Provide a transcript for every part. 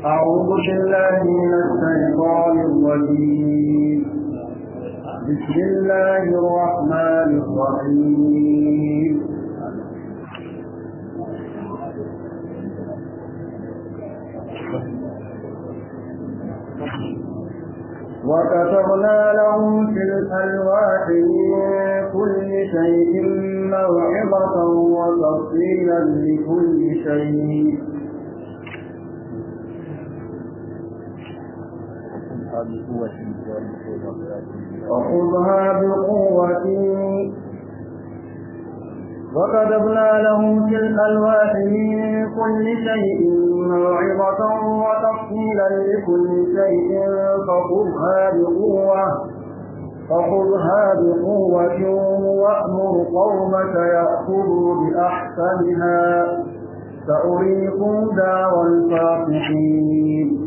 أعوذ بالله من الشيطان الرجيم بسم الله الرحمن الرحيم وكتبنا لهم في الألواح من كل شيء موعظة وتفصيلا لكل شيء وخذها بقوة وكتبنا لهم في الألواح من كل شيء موعظة وتفصيلا لكل شيء فخذها بقوة فخذها بقوة وأمر قومك يأخذوا بأحسنها سأريكم دار الفاسقين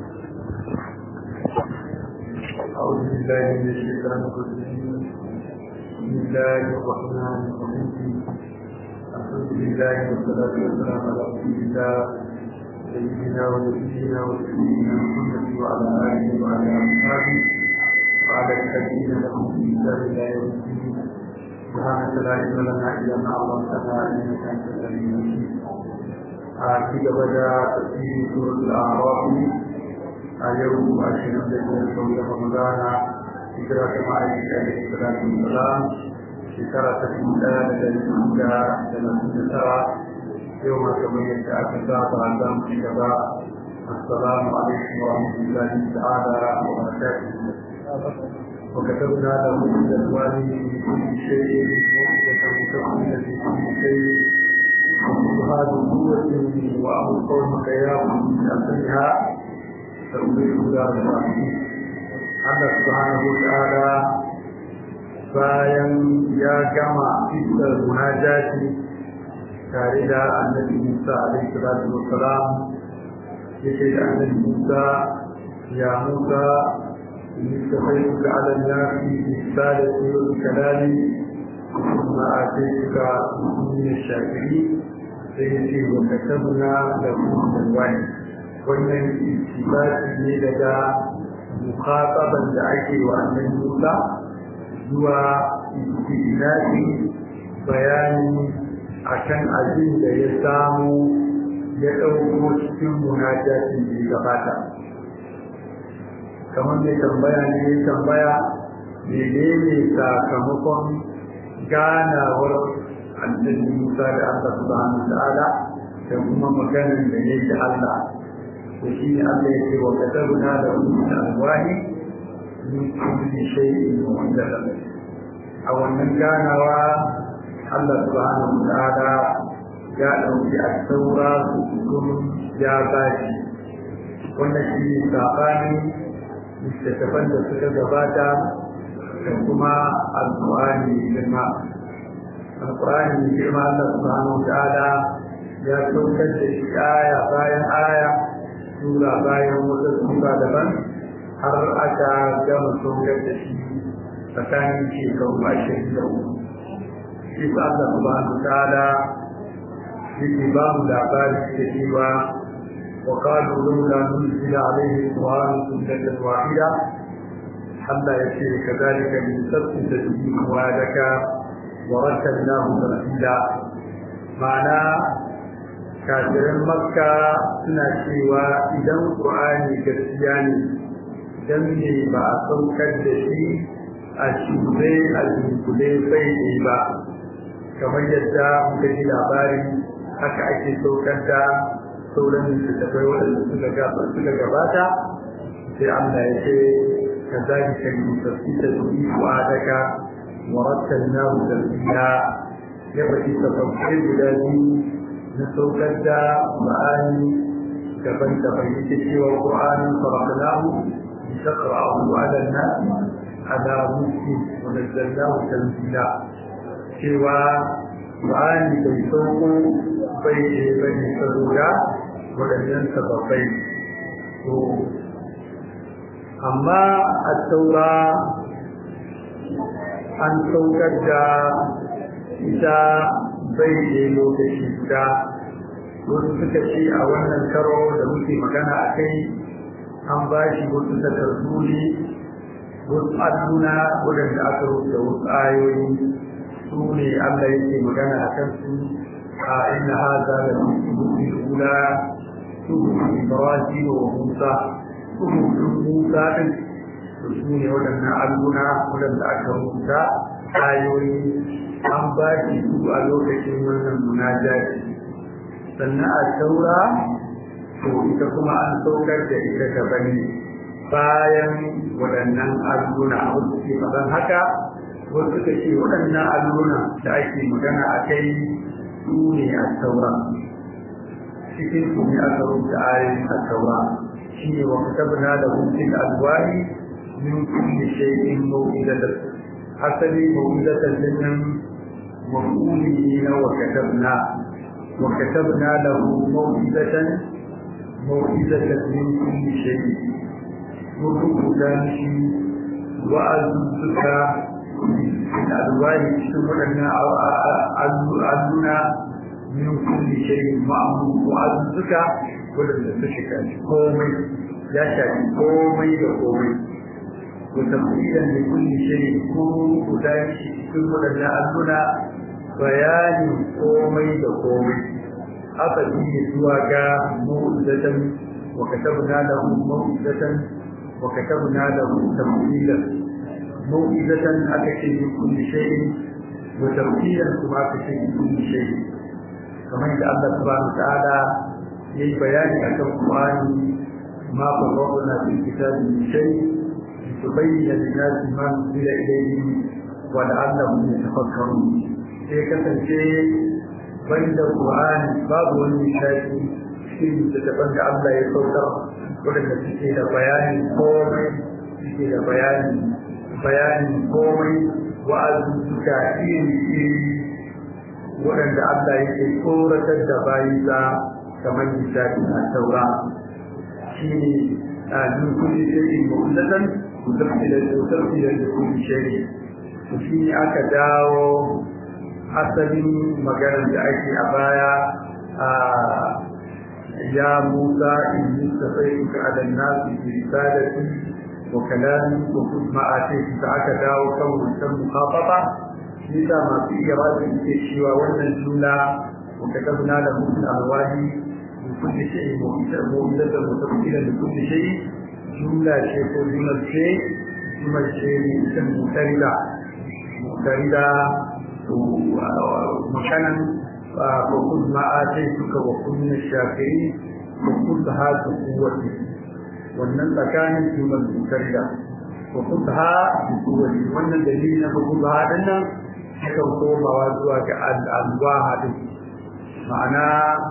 أعوذ بالله من الشيطان الرجيم بسم الله الرحمن الرحيم الحمد لله والصلاة والسلام على رسول الله سيدنا ونبينا وسيدنا محمد وعلى آله وعلى أصحابه وعلى الذين لهم في كتاب الله يوم الدين سبحانك لا علم لنا إلا ما علمتنا إنك أنت العليم الحكيم عاقب بدا تفسير سورة الأعراف a yau ashirin da biyar sau da ramadana hijira ta ma'aiki alaihi salatu wasalam shekara ta dubu ɗaya da dari hudu da talatin da tara yau ma kamar yadda aka saba za mu ci gaba assalamu alaikum wa rahmatullahi ta'ala wa barakatuh وكتبنا له من الوالي في كل شيء موعظة متقبلة في كل شيء وهذه قوة وأمر قومك يا من أسرها تنبيه دار الرحمن Allah subhanahu wa ta'ala bayan ya gama fitar munajati tare da annabi Musa alaihi salatu wa salam yake da annabi Musa ya Musa استخيرك على الناس بالرسالة والكلام ثم آتيتك من الشاكرين سيأتي وكتبنا له من الوحي wannan istibati ne daga mukhataban da ake wa annan Musa zuwa istibati bayani akan abin da ya samu ya ɗauko cikin munajatin da ya gabata kamar mai tambaya ne ya tambaya menene sakamakon ganawar annabi Musa da Allah subhanahu wa ta'ala da kuma maganin da ya da Allah وشيء الله يقول وكتبنا له من الألواح من كل شيء محدث أو من كان الله سبحانه وتعالى جاءه في التوراة كل جاباتي wannan shi ne saɓani littattafan da suka gabata da kuma alƙur'ani girma alƙur'ani girma Allah subhanahu wa ta'ala ya saukar da shi aya bayan aya sura bayan wata sura daban har aka gama saukar da shi tsakanin shekaru ashirin da uku shi sa Allah subhanahu ta'ala yake ba mu labari da cewa wa qalu lawla nuzila alayhi qur'anun sunnatan wahida Allah ya ce kadhalika min sabti bihi wa'adaka wa rattalnahu tartila ma'ana kafirin makka suna cewa idan ƙur'ani gaskiya ne dan ne ba a saukar da shi a shure a dunkule bai ne ba kamar yadda muka ji labari haka ake saukar da sauran littattafai waɗanda suka gabata sai Allah ya ce ka zagi ka yi tafsita da ikuwa daga warattalnahu tartila ya faɗi tafafai guda biyu na saukar da ma'ani daban-daban yake cewa ƙwa'anin farakanahu bi taqra'u 'ala an-nas ala muslim wa nazzalnahu tanzila cewa ma'ani bai sauko bai ce bane saboda waɗannan sababbai to amma a taura an saukar da ita bai ne lokaci guda wasu suka ce a wannan karo da muke magana a kai an ba shi wasu takardu ne wasu alluna waɗanda aka rubuta wasu ayoyi su ne Allah yake magana a kan su a inna haza da mutum ula su Ibrahim wa Musa su Musa din su ne waɗannan alluna waɗanda aka rubuta ayoyi an ba shi su a lokacin wannan munajati sannan a taura to ita kuma an saukar da ita daban ne bayan waɗannan alluna wasu ke faɗan haka wasu ka ce waɗannan alluna da ake magana a kai su ne a taura cikin su ne aka rubuta ayoyin a taura shi ne wa katabna da hutun alwari min kulli shay'in maw'idatan asali maw'idatan dinnan maf'uli ne na wa katabna wa katabna lahu maw'idatan maw'idatan min kulli shay'in mun rubuta shi wa'azuzzuka da alwari cikin waɗannan alluna min kulli shay'in ma'amu wa'azuzzuka waɗanda su shiga komai ya shafi komai da komai wa tafsiran da kulli shay'in ko guda cikin waɗannan alluna bayanin komai da komai aka biye zuwa ga mu'uzzatan wa katabna lahu mu'uzzatan وكتبنا له تفصيلا موئدة أكشف من كل شيء وتفصيلا كما أكشف من كل شيء كما إن الله سبحانه وتعالى يي بيان أكم القرآن ما فرقنا في الكتاب من شيء لتبين للناس ما نزل إليهم ولعلهم يتفكرون sai kasance bai da Qur'ani babu wani shafi cikin littattafan da Allah ya saukar waɗanda suke da bayanin komai suke da bayanin bayanin komai wa'azin suka iri iri waɗanda Allah yake tsoratar da bayinsa kamar misali a taura shi ne a min kulli shay'in mu'allatan mutafsilan mutafsilan da kulli shay'in to shi ne aka dawo asalin maganar da ake a baya a يا موسى إني استفيتك على الناس برسالتي وكلامي وخذ ما آتيتك عكدا وكون السم مخاطبة لذا ما في إرادة الشيوى والنجولة وكتبنا له في الألواح من كل شيء مؤمنة وتفصيلا لكل شيء جملة شيء جملة شيء جملة شيء اسم مؤتردة مؤتردة ومكانا وخذ ما آتيتك وكن من الشاكرين وخذها بقوة wannan tsakanin jumlar mutarda wa khudha bi quwwati wannan dalili na khudha din nan yakan komawa zuwa ga al-alwaha din ma'ana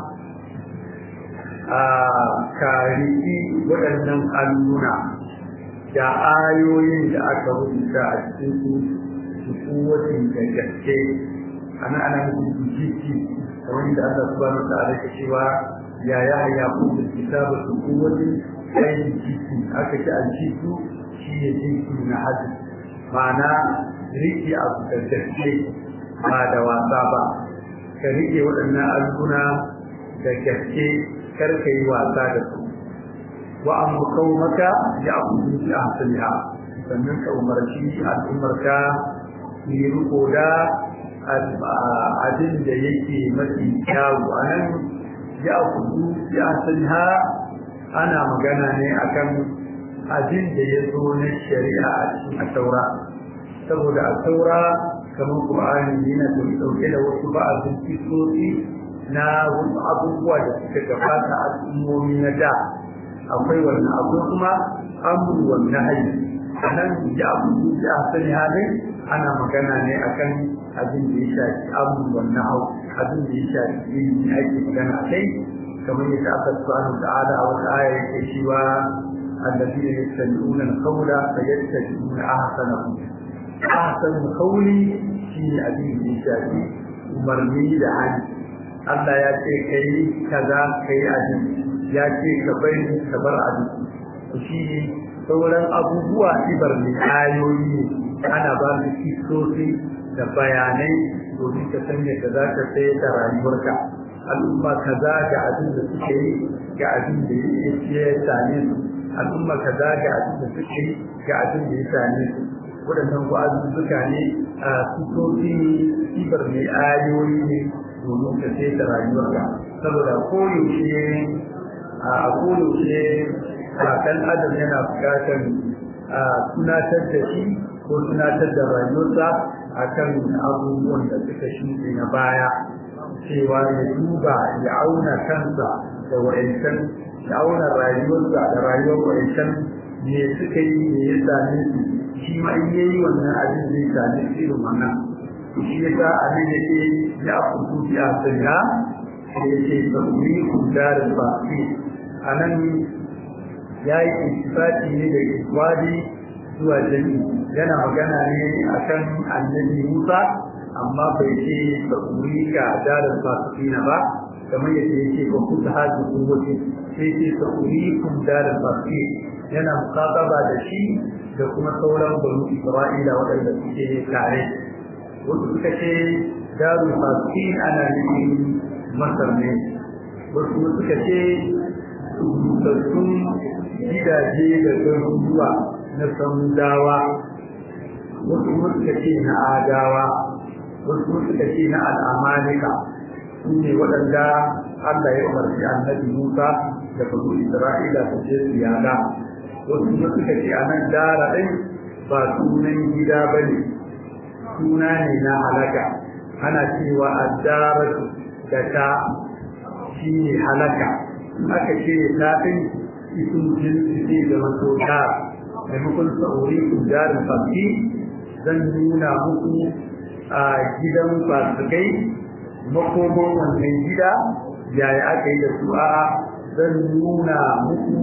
a kariki waɗannan alluna da ayoyin da aka rubuta a cikin su kuwatin da gaske ana ana mutum jiki kamar da Allah subhanahu wa ta'ala ke cewa ya ya ya ku da kitabu su kuwatin sai jiki aka ci aljisu shi ne jiki na hadu ma'ana rike abu da gaske ba da wasa ba ka rike waɗannan alguna da gaske kar ka yi wasa da su wa an maka ya abu ji a hasaliha sannan ka umarci al'ummarka yi riko da abin da yake mafi kyawu a nan ya kudu ya ha ana magana ne akan abin da ya zo na shari'a a cikin taura saboda a taura kamar ƙur'ani yana dauke da wasu ba'azin kisosi na wasu abubuwa da suka gabata a al'ummomi na da akwai wannan akwai kuma amru wan nahyi anan ya abu ya sani halin ana magana ne akan abin da ya shafi amru wan nahyi abin da ya shafi ilimi ake magana akai kamar yadda aka subhanahu ta'ala a wata aya yake cewa alladhina yastami'una al-qawla fayattabi'una ahsanahu ahsan qawli shine abin da ya shafi umarni da hali Allah ya ce kai kaza kai abin ya ce ka bai ka bar abin shi ne sauran abubuwa ibar ne ayoyi ne ana ba su kisosi da bayanai domin ka san yadda za ka tsaye da rayuwarka al'umma kaza ga abin da suke yi ga abin da ya same su al'umma kaza ga abin da suke yi ga abin da ya same su waɗannan wa'azuzzuka ne a sukoki ne ibar mai ayoyi ne domin ka sai ta rayuwarka saboda koyaushe a koyaushe a ɗan adam yana buƙatar a tunatar da shi ko tunatar da rayuwarsa akan abubuwan da suka shuɗe na baya cewa ya duba ya auna kansa da wa'ancan ya auna rayuwarsa da rayuwar wa'ancan me suka yi me ya same su shi ma in yayi wannan abin zai same su irin wannan shi yasa abin da ke ya fuku bi a sanya sai ya ce sauri ku darin baki a nan ya yi intifati ne da iswadi zuwa jami yana magana ne akan annabi musa amma bai ce sauri ga darin baki na ba kamar yadda ya ce ba ku ta hajji kuwace sai ce sauri kun darin baki yana mukataba da shi da kuma sauran banu Isra'ila waɗanda suke tare wasu suka ce darul fasin ana nufin masar ne wasu suka ce rubutattun gidaje da garuruwa na samudawa wasu suka ce na adawa wasu suka ce na al'amalika su ne waɗanda Allah ya umarci annabi Musa da banu Isra'ila su je su yada wasu kuma suka ce a nan dara ɗin ba sunan gida ba ne suna ne na halaka ana cewa a dara da ta shi ne halaka aka ce ta ɗin isun jinsi ce da maso dara maimakon sa'ori ku darin fafi zan nuna muku a gidan fasikai makoman wannan gida yaya aka yi da su a zan nuna muku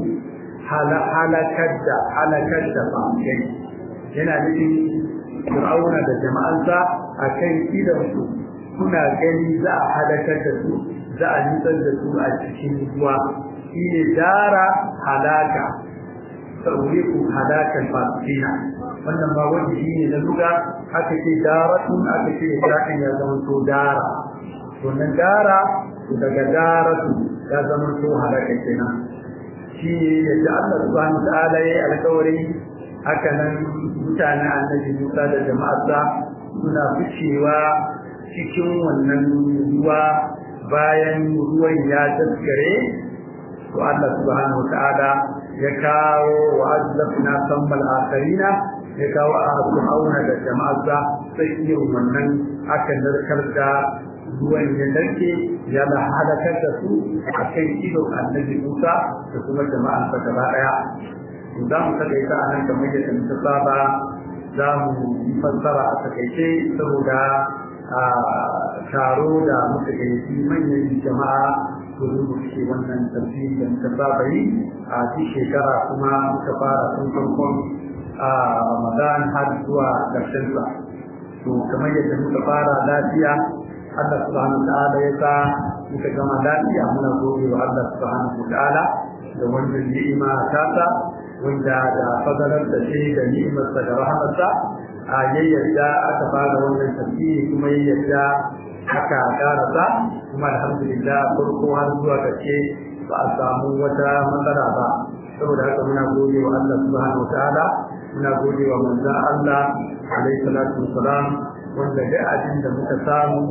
halakar da halakar da fasikai yana nufin fir'auna da jama'ansa a kan idansu kuna gani za a halakar da su za a nutsar da su a cikin ruwa shi ne dara halaka sauri ku halakar fasikina wannan ba wani shi ne na luga aka ce daratun aka ce daɗin ya zama to dara wannan dara daga daratu ya zama to halaka kenan shi yadda Allah subhanahu ta'ala yayi alƙawari haka nan mutanen annabi Musa da jama'arsa suna ficewa cikin wannan ruwa bayan ruwan ya daskare to Allah subhanahu ta'ala ya kawo wa azlafna sammal akharina ya kawo a auna da jama'arsa sai irin wannan aka narkar da ruwan ya narke ya da halakar da su a kan idon annabi Musa da kuma jama'an sa gaba daya za mu takaita a nan kamar yadda muka saba za mu yi fassara a takaice saboda a taro da muka gayyaci manyan jama'a domin mu ce wannan tafsiri da muka saba yi a duk shekara kuma muka fara tun farkon a Ramadan har zuwa ƙarshen sa to kamar yadda muka fara lafiya Allah subhanahu wa ta'ala ya sa muka gama lafiya muna gode wa Allah subhanahu wa ta'ala da wannan ni'ima ta sa wanda da fadalar da shi da ni'imarsa da rahamarsa a yayyada aka fara wannan tafsiri kuma yayyada aka karasa kuma alhamdulillah farko har zuwa kace ba a samu wata matsala ba saboda haka muna gode wa Allah subhanahu wa ta'ala muna gode wa manzon Allah alaihi salatu wassalam wanda da abin da muka samu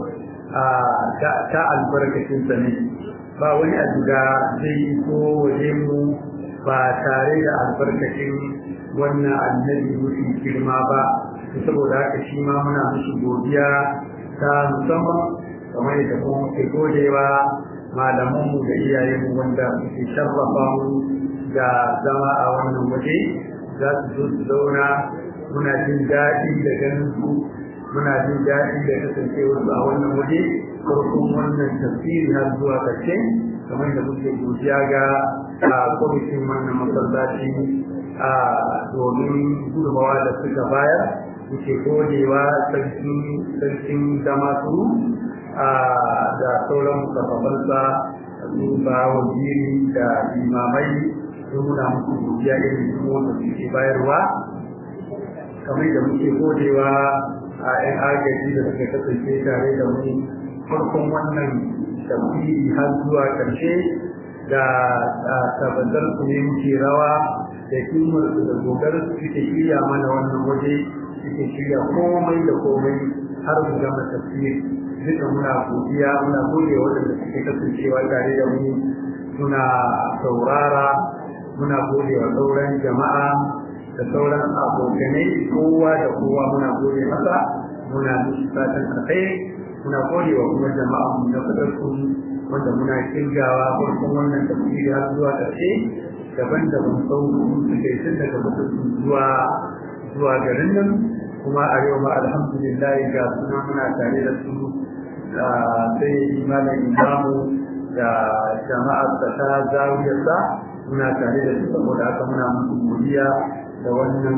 ta albarkacin sa ne ba wani abu da zai ko waje mu ba tare da albarkacin wannan annabi mafi girma ba saboda haka shi ma muna musu godiya ta musamman kamar yadda kuma muke godewa malamanmu da iyayenmu wanda suke sharrafa mu da zama a wannan waje za su zo su zauna muna jin daɗi da ganin su muna jin daɗi da kasancewar su a wannan waje farkon wannan tafsiri har zuwa ƙarshe kamar da muke godiya ga kwamitin wannan masallaci a domin gudunmawa da suka bayar muke godewa sarkin zama su da sauran kafafansa su ba wajiri da limamai sun muna muku godiya irin su wanda suke bayarwa kamar da muke godewa a 'yan agaji da suka kasance tare da mu farkon wannan tafsiri har zuwa ƙarshe da tabbatar su ne muke rawa da kimar su da gogar su suke shirya mana wannan waje suke shirya komai da komai har mu gama tafsir duka muna godiya muna gode waɗanda suke kasancewa tare da mu muna saurara muna gode wa sauran jama'a da sauran abokanai kowa da kowa muna gode masa muna musu fatan alkhairi muna gode wa kuma jama'a mu na fadarku wanda muna kirgawa farkon wannan tafsiri har zuwa ƙarshe daban-daban sau suke tun daga mutum zuwa zuwa garin nan kuma a yau ma alhamdulillah ga suna muna tare da su sai malam imamu da jama'ar ta ta zawiyarsa muna tare da su saboda haka muna musu godiya da wannan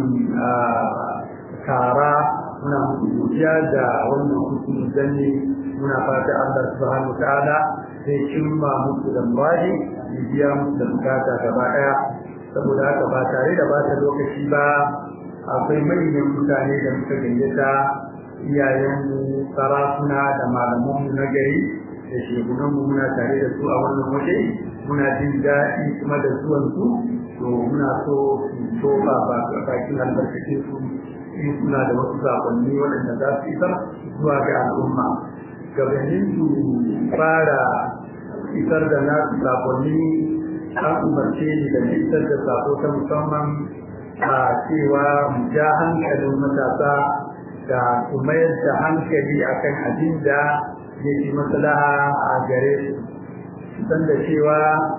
tara muna musu godiya da wannan hukumi zanne muna fata Allah subhanahu ta'ala zai cimma musu da baji ya biya musu da bukata gaba daya saboda haka ba tare da bata lokaci ba akwai manyan mutane da muka gayyata iyayenmu sarakuna da malamanmu na gari da shekunanmu muna tare da su a wannan waje muna jin daɗi kuma da zuwan su to muna so su tofa bakin albarkacin su in suna da wasu sakonni waɗanda za su isar zuwa ga al'umma gabanin su fara isar da nasu sakonni an umarce ni da isar da sako ta musamman a cewa mu ja hankalin matasa da su mayar da hankali akan abin da ya fi maslaha a gare su san da cewa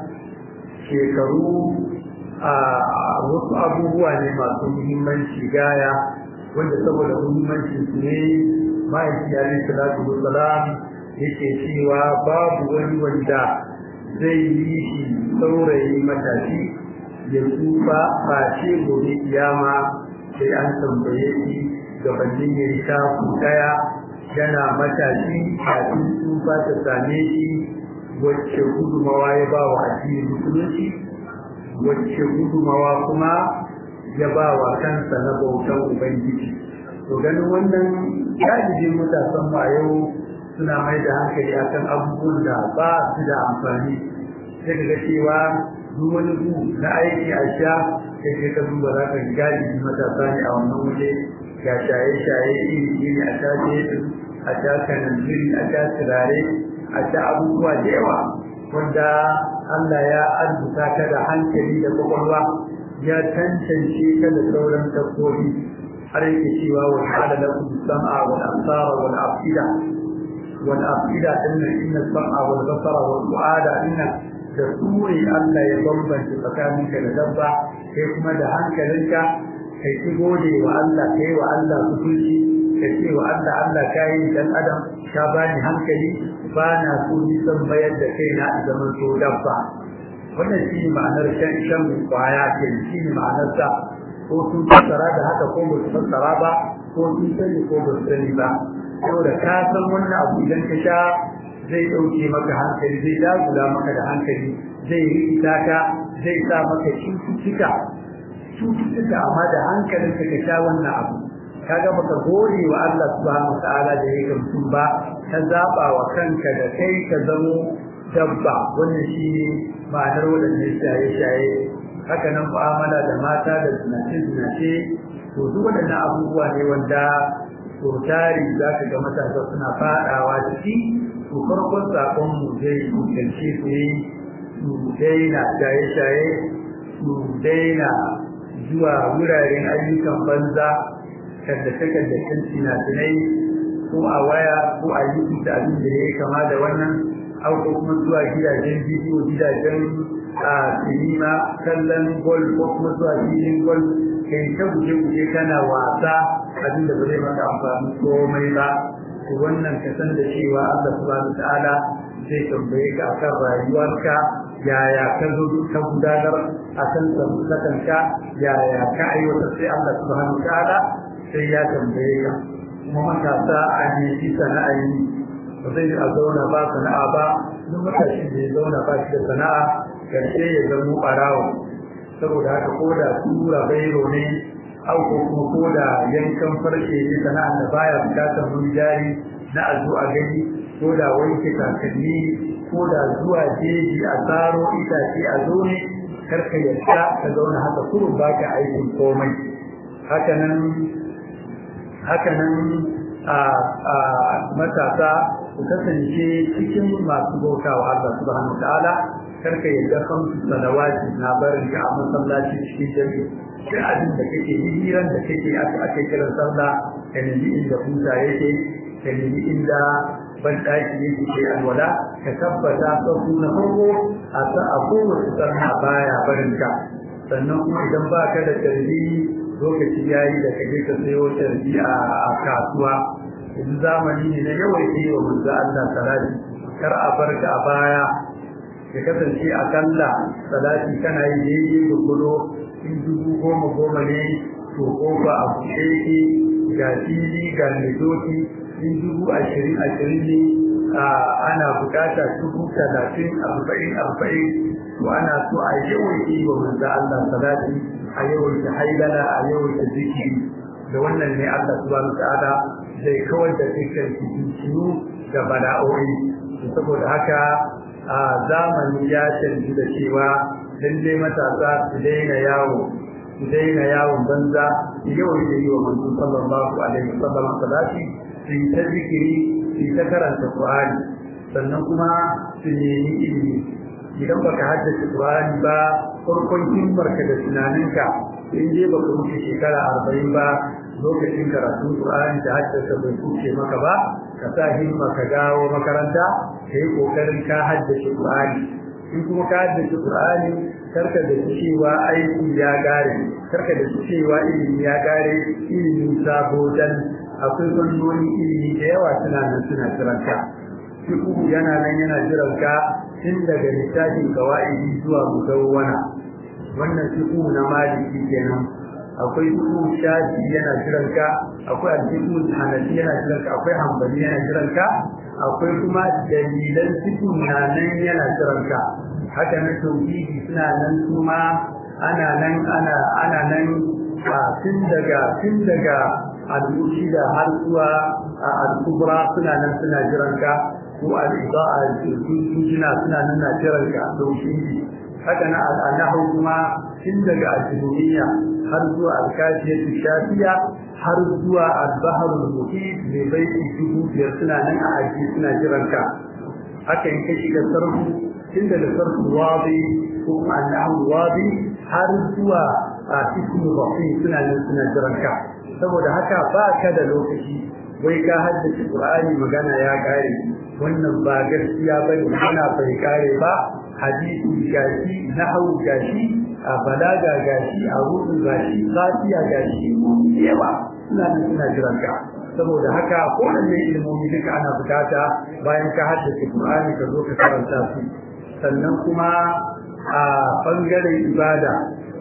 shekaru a wasu abubuwa ne masu muhimmanci gaya wanda saboda muhimmanci su ne ma'aiki alaihi salatu wassalam yake cewa babu wani wanda zai yi shi saurayi matashi ya tsufa face gobe kiyama sai an tambaye shi gabanin ya yi shafu daya yana matashi kafin tsufa ta same shi wacce gudumawa ya ba wa addinin musulunci wacce gudumawa kuma ya ba wa kansa na bautan ubangiji to ganin wannan galibin matasan ma yau suna mai da hankali akan abubuwan da ba su da amfani sai ka ga cewa duk wani gu na aiki a sha sai kai ka duba za ka galibi matasa ne a wannan waje ga shaye-shaye iri-iri a sha jesu a sha kananziri a sha turare a sha abubuwa da yawa wanda Allah ya arzuta ka da hankali da kwakwalwa ya tantance ka da sauran dabbobi har yake cewa wa ta'ala lakum sam'a wal absara wal afida wal afida inna inna sam'a wal basara wal fu'ada inna da suri Allah ya bambanta tsakaninka da dabba kai kuma da hankalinka kai ki gode wa Allah kai wa Allah kusurci ka ce wa Allah Allah kai dan adam ka bani hankali ba na so ni san bayar da kaina a zaman so dabba wannan shi ne ma'anar shan shan kwaya ke shi ne ma'anar sa ko sun fassara da haka ko ba su fassara ba ko sun sani ko ba su sani ba saboda ka san wannan abu idan ka sha zai ɗauke maka hankali zai dagula maka da hankali zai rikita ka zai sa maka cututtuka cututtuka amma da hankalin ka sha wannan abu kaga baka gode wa Allah subhanahu wataala da yake mutum ba ka zaba wa kanka da kai ka zamo dabba wannan shine ma'anar wadannan shaye-shaye haka nan mu'amala da mata da zinace-zinace to duk waɗannan abubuwa ne wanda to tari za ka ga matasa suna faɗawa ciki to farkon sakon mu zai kusanci su yi su daina shaye-shaye su daina zuwa wuraren ayyukan banza kallace-kallacen finafinai ko a waya ko a yi da abin da ya kama da wannan au ko kuma zuwa gidajen bidiyo gidajen a sinima kallon gol ko kuma zuwa filin gol kai ta guje-guje kana wasa abin da ba zai maka amfani komai ba to wannan ka san da cewa Allah subhanahu ta'ala zai tambaye ka akan rayuwarka yaya ka zo ka gudanar akan samusakanka yaya ka aiwatar sai Allah subhanahu ta'ala sai ya tambaye ka kuma matasa a nemi sana'a yi ba zai a zauna ba sana'a ba duk matashi da ya zauna ba shi da sana'a karshe ya zama ɓarawo saboda haka ko da tura bairo ne au ko kuma ko da yankan farce ne sana'ar da baya bukatar wani jari na a zo a gani ko da wanke kakanni ko da zuwa jeji a tsaro itace a zo ne karka yadda ka zauna haka kurun baka aikin komai hakanan hakanan a a matasa ku kasance cikin masu bautawa Allah subhanahu ta'ala karka yadda kamsu salawati na barin ka a masallaci cikin jami'i duk abin da kake hiran da kake ake kiran sallah ka nemi inda huta yake ka nemi inda ban daki yake ke alwala ka tabbata sauku na farko a sa a kowace sarna baya barin ka sannan kuma idan ba ka da tarbi lokaci yayi da kaje ka sayo tarbi a kasuwa yanzu zamani ne na yawai yi wa manzo Allah salati kar a barka a baya ya kasance a kalla salati kana yi daidai gurgudo in dubu goma goma ne to kofa a buɗe yake ga fili ga doki in dubu ashirin ashirin ne ana bukata dubu talatin arba'in arba'in to ana so a yawaita wa manzo Allah salati a yawaita haidala a yawaita zikiri da wannan ne Allah subhanahu ta'ala zai kawar da dukkan fitinu da bala'o'i saboda haka a zamani ya canji da cewa lalle matasa su daina yawo su daina yawon banza yau da yi wa manzo sallallahu alaihi wasallam salati su yi ta zikiri su yi ta karanta qur'ani sannan kuma su nemi ilimi idan baka haddace qur'ani ba farkon himmarka da tunaninka in je baka wuce shekara arba'in ba lokacin karatun qur'ani da haddace bai kuce maka ba ka sa himma ka dawo makaranta ka yi kokarin ka haddace qur'ani in kuma ka haddace qur'ani karka da cewa aiki ya gare karka da cewa ilimi ya gare ilimi sabo dan akwai fannoni ilimi da yawa suna nan suna jiranka fiqhu yana nan yana jiranka tun daga littafin qawaidi zuwa mudawwana wannan fiqhu na maliki kenan akwai fiqhu shafi yana jiranka akwai al-fiqhu hanafi yana jiranka akwai hanbali yana jiranka akwai kuma dalilan fiqhu na nan yana jiranka haka na tauhidi suna nan kuma ana nan ana ana nan tun daga tun daga al-mushida har zuwa al-kubra suna nan suna jiranka ko al-idaa al-jina suna nan na jiranka tauhidi haka na al-nahu kuma tun daga al-jumhuriyya har zuwa al-kafiyatu shafiya har zuwa al-bahr al-muhit mai baiti dubu biyar suna nan a aji suna jiranka haka in ka shiga sarfu tun daga sarfu wadi ko kuma al-nahu wadi har zuwa a cikin bafi suna nan suna jiranka saboda haka ba ka da lokaci wai ka haddace Qur'ani magana ya kare wannan ba gaskiya bane ana bai kare ba hadisi gashi nahwu gashi a balaga gashi a rubu gashi fatiha gashi yawa suna nan suna jiranka saboda haka kowanne ilmomi duka ana bukata bayan ka haddace Qur'ani ka zo ka karanta su sannan kuma a bangaren ibada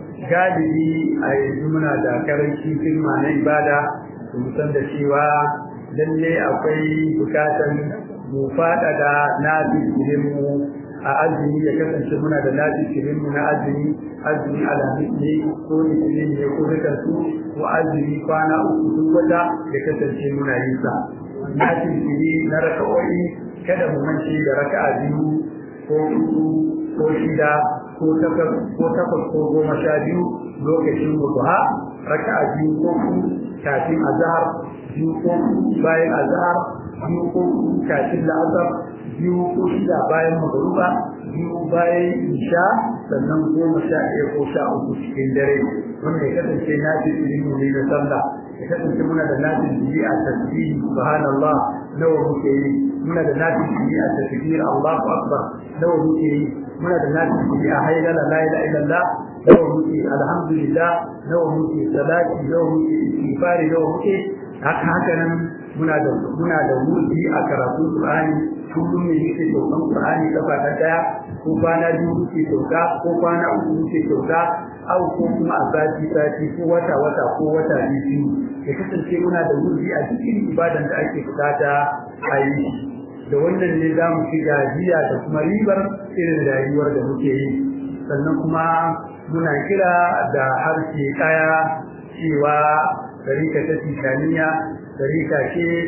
galibi a yanzu muna da karanci firma na ibada mu san da cewa lalle akwai bukatan mu faɗaɗa nafi mu a azumi ya kasance muna da nafi mu na azumi azumi alhamis ne ko litinin ne ko dukan su ko azumi kwana uku duk wata ya kasance muna yin sa nafi na raka'o'i kada mu mance da raka'a biyu ko uku ko shida ko takwas ko takwas ko goma sha biyu lokacin mutuha raka'a biyu ko ku kafin azhar biyu ko bayan azhar biyu ko kafin la'asar biyu ko shida bayan magruba biyu bayan isha sannan goma sha ɗaya ko sha uku cikin dare wanda ya kasance na fi ilimin ne na sallah ya kasance muna da nafi jiri a tasbihi subhanallah nawa muke yi muna da nafi jiri a tasbih Allahu akbar nawa muke yi muna da nafi a haidala la ilaha illallah nawa muke alhamdulillah nawa muke salati nawa muke istighfari nawa muke haka haka nan muna da muna da wuri a karatun Qur'ani kullum ne yake saukan Qur'ani kafa ta daya ko kwana biyu muke sauka ko kwana uku muke sauka au ko kuma a sati sati ko wata wata ko wata biyu ya kasance muna da wuri a cikin ibadan da ake bukata a yi da wannan ne za mu ci gajiya da kuma ribar irin rayuwar da muke yi sannan kuma muna kira da harshe ɗaya cewa tarika ta tijaniya tarika ce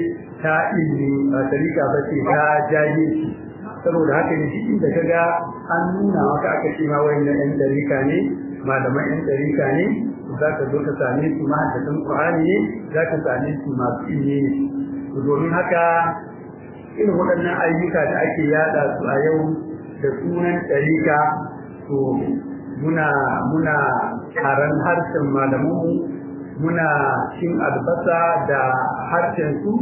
ta ilmi ba tarika ba ce ta jahilci saboda haka ne cikin da kaga an nuna maka aka ce ma wayannan yan tarika ne malaman yan tarika ne za ka zo ka same su mahaddatan Qur'ani ne za ka same su masu ilmi ne domin haka irin waɗannan ayyuka da ake yada su a yau da sunan tarika to muna muna karan harshen malamanmu muna cin albasa da harshen su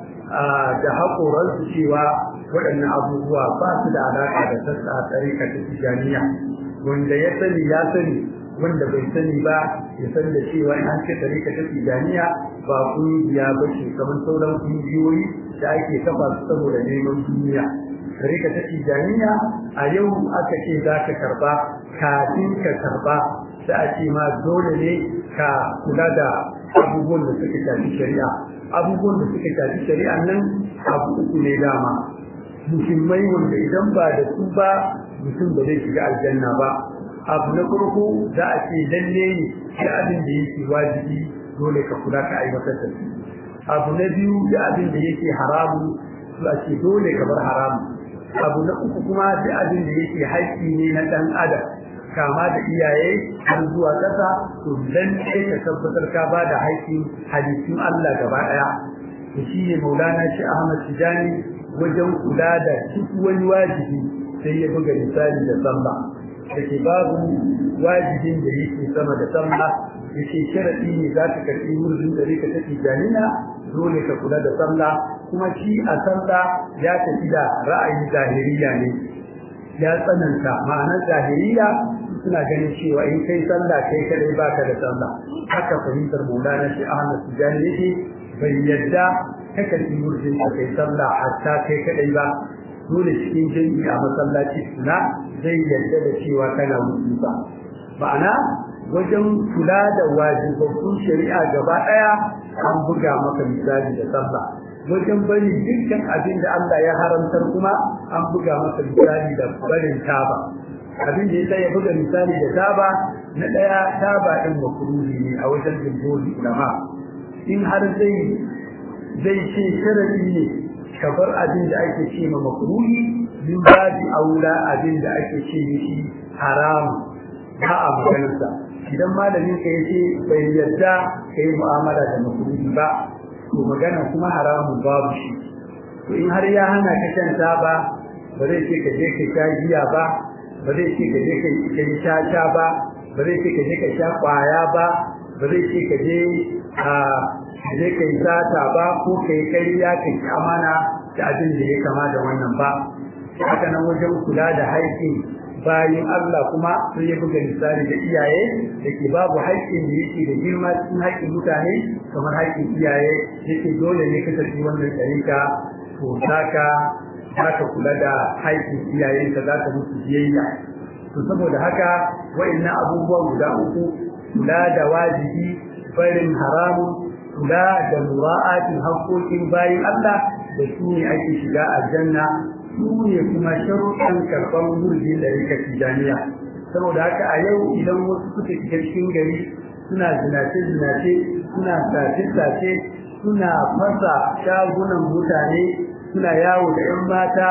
da haƙoransu cewa waɗannan abubuwa ba su da alaƙa da sassa a tsarika ta tijaniya wanda ya sani ya sani wanda bai sani ba ya san da cewa in an ce tsarika ta tijaniya ba kungiya ba ce kamar sauran kungiyoyi da ake kafa su saboda neman duniya tsarika ta tijaniya a yau aka ce za ka karba kafin ka karba sai a ce ma dole ne ka kula da abubuwan da suka shafi shari'a abubuwan da suka shafi shari'a nan abu uku ne dama muhimmai wanda idan ba da su ba mutum ba zai shiga aljanna ba abu na farko za a ce lalle ne shi abin da yake wajibi dole ka kula ka aiwatar da shi abu na biyu da abin da yake haramu su a ce dole ka bar haramu abu na uku kuma da abin da yake haƙƙi ne na ɗan adam kama da iyaye har zuwa ƙasa to dan sai ka tabbatar ka ba da haƙƙin hadisin Allah gaba ɗaya to shine Maulana shi Ahmad Tijani wajen kula da duk wani wajibi sai ya buga misali da sallah dake babu wajibin da yake sama da sallah yake sharadi ne za ka karɓi wurin da rika ta Tijaniya dole ka kula da sallah kuma shi a sallah ya tafi da ra'ayin zahiriya ne ya tsananta ma'anar zahiriya suna ganin cewa in kai sallah kai kadai baka da sallah haka fahimtar Maulana shi Ahmad Tijani yake bai yadda ka karbi murjin ka kai sallah hatta kai kadai ba dole cikin jami'i a masallaci suna zai yadda da cewa kana musulma ma'ana wajen kula da wajibabbun shari'a gaba daya an buga maka misali da sallah wajen bari dukkan abin da Allah ya haramtar kuma an buga maka misali da barin taba abin da yasa ya buga misali da taba na daya taba din makruhi ne a wajen jumhur ulama in har zai zai ce sharadi ne kabar abin da ake ce ma makruhi min babi aula abin da ake ce mishi haram ba a maganarsa idan malamin ka yace bai yadda kai mu'amala da makruhi ba to magana kuma haramun babu shi to in har ya hana ka shan taba ba zai ce ka je ka sha giya ba ba zai ce ka je ka yi caca ba ba zai ce ka je ka sha kwaya ba ba zai ce ka je a je ka yi sata ba ko ka yi kariya ka yi amana da abin da ya kama da wannan ba haka nan wajen kula da haƙƙin bayan Allah kuma sai ya buga misali da iyaye da ke babu haƙƙin da yake da girma cikin haƙƙin mutane kamar haƙƙin iyaye yake dole ne ka tafi wannan tarika to saka za ka kula da haƙƙin iyayenka za ka musu biyayya to saboda haka wa'annan abubuwan guda uku kula da wajibi barin haramun kula da mura'atin haƙƙoƙin bayin Allah da su ne ake shiga aljanna su ne kuma sharuɗan karɓar murjin da rika tijaniya saboda haka a yau idan wasu suka shiga cikin gari suna zinace-zinace suna sace-sace suna fasa shagunan mutane suna yawo da 'yan mata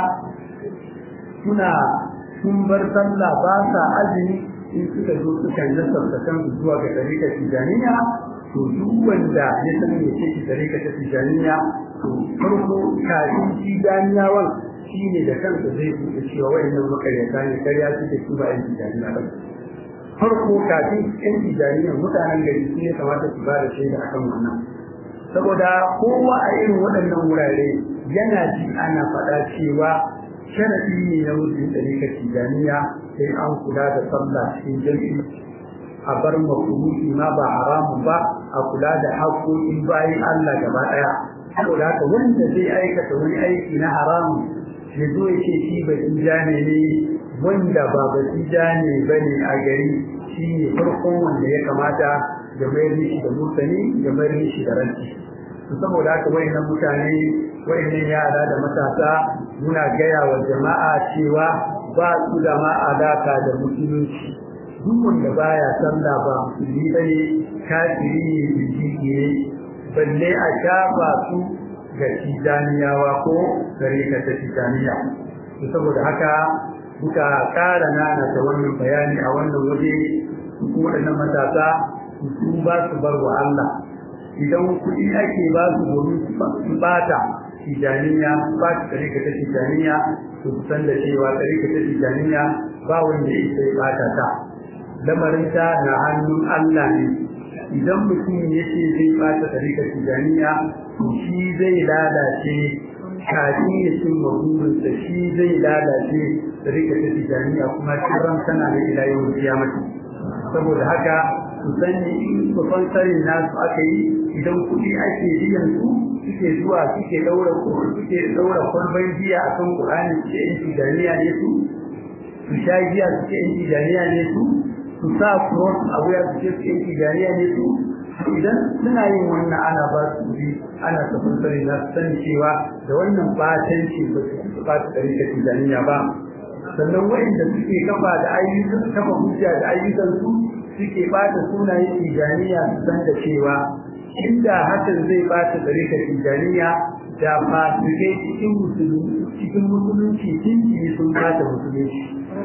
suna sun bar sallah ba sa azumi in suka zo suka nasarta kansu zuwa ga tarika tijaniya to duk wanda ya san me ce tarika ta tijaniya to farko kafin tijaniyawan shi ne da kansa zai buɗe cewa wayannan makaryata ne karya su da su ba yan tijaniya ba farko kafin yan tijaniya mutanen gari su ne kamata su ba da shaida akan wannan saboda kowa a irin waɗannan wurare yana ji ana faɗa cewa sharaɗi ne na mutum ɗarika tijaniya sai an kula da sallah cikin jami'i a bar makuruki ma ba haramun ba a kula da haƙoƙin bayan Allah gaba ɗaya saboda haka wanda zai aikata wani aiki na haramun ya zo ya ce shi ba tijane ne wanda ba ba tijane ba ne a gari shi ne farkon wanda ya kamata ya mayar mishi da mutane ya mayar mishi da ranci saboda haka wayannan mutane wayannan yara da matasa muna gaya wa jama'a cewa ba su da ma alaka da musulunci duk wanda baya sallah ba musulmi bane kafiri ne biji ne balle a shafa su ga tijaniyawa ko tarika ta tijaniya saboda haka muka ƙara nana ta wannan bayani a wannan waje su waɗannan matasa su ba su bar wa Allah idan kuɗi ake ba su domin su bata tijaniya ba su tarika ta tijaniya su san da cewa tarika ta tijaniya ba wanda ya sai bata ta lamarin ta na hannun Allah ne idan mutum ya ce zai bata tarika tijaniya to shi zai lalace kafin ya cin maburinsa shi zai lalace tarika ta tijaniya kuma kiran tana da ila yau kiyamati saboda haka su sani in babban sarin nasu aka yi idan kuɗi ake biyan su suke zuwa suke daura suke daura kwalban jiya a kan Qur'ani suke yin tijaniya ne su su sha jiya suke yin tijaniya ne su su sa cross a wuya suke yin tijaniya ne su idan suna yin wannan ana ba su kuɗi ana tafin sarin na sani cewa da wannan batanci ba su ba su ɗari da tijaniya ba sannan wa'inda suke kafa da ayyukan kafa hujja da ayyukan su suke bata sunayen tijaniya su san da cewa inda hakan zai bata tsarika tijaniya da fasikai cikin musulunci cikin musulunci tinki sun bata musulunci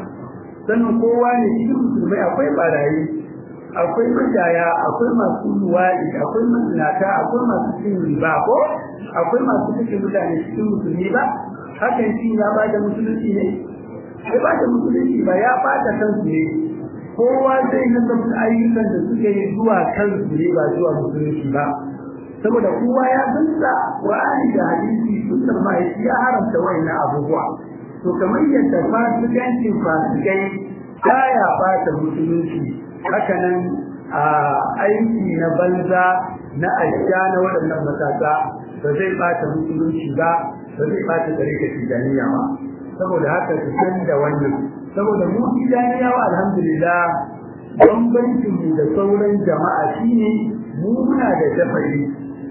sannan kowa ne cikin musulmai akwai barayi akwai majaya akwai masu luwaɗi akwai mazinata akwai masu cin riba ko akwai masu cikin mutane cikin musulmi ba hakan shi ya bada musulunci ne sai bada musulunci ba ya bada kansu ne kowa zai nasabta ayyukan da suke yi zuwa kansu ne ba zuwa musulunci ba saboda kowa ya sansa Qur'ani da hadisi sunnar mahaifi ya haramta wayannan abubuwa to kamar yadda fasikancin fasikai baya bata musulunci haka nan a aiki na banza na aisha na waɗannan matasa ba zai bata musulunci ba ba zai bata tarika tijaniya ba saboda haka su san da wannan saboda mu tijaniyawa alhamdulillah bambancin mu da sauran jama'a shine mu muna da dafari